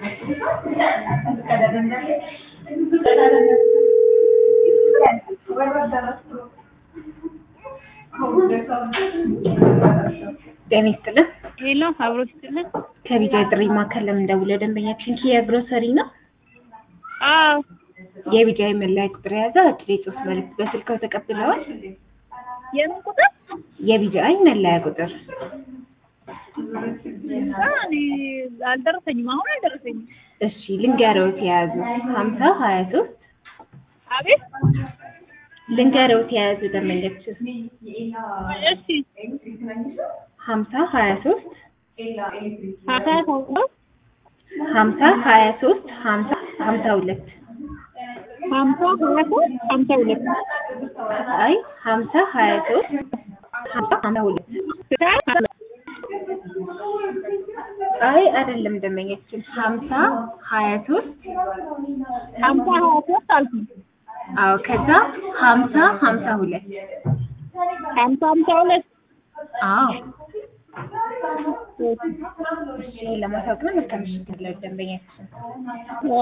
ጤና ይስጥልን። ሄሎ አብሮ ስትልን ከቢጃ ጥሪ ማዕከል ለምን ደውለው ደንበኛችን ኪያ ግሮሰሪ ነው። አዎ የቢጃ መለያ ቁጥር የያዘ አጭር የጽሁፍ መልዕክት በስልክዎ ተቀብለዋል? የምን ቁጥር የቢጃይ መለያ ቁጥር አ፣ እኔ አልደረሰኝም አሁን አልደረሰኝም እሺ ልንገረውት የያዙ ሀምሳ ሀያ ሶስት አቤት ልንገረውት የያዙ ደንበኛችን እሺ ሀምሳ ሀያ ሶስት ሀታ ተውሎ ሀምሳ ሀያ ሶስት ሀምሳ ሀምሳ ሁለት ሀምሳ ሀያ ሶስት ሀምሳ ሁለት አይ ሀምሳ ሀያ ሶስት ሀምሳ ሀምሳ ሁለት አይ አይደለም ደንበኛችን ሀምሳ ሀያ ሶስት ሀምሳ ሀያ ሶስት አልኩኝ አዎ ከዛ ሀምሳ ሀምሳ ሁለት ሀምሳ ሀምሳ ሁለት አዎ እሺ ለማሳወቅ ነው መልካም ምሽት ደንበኛችን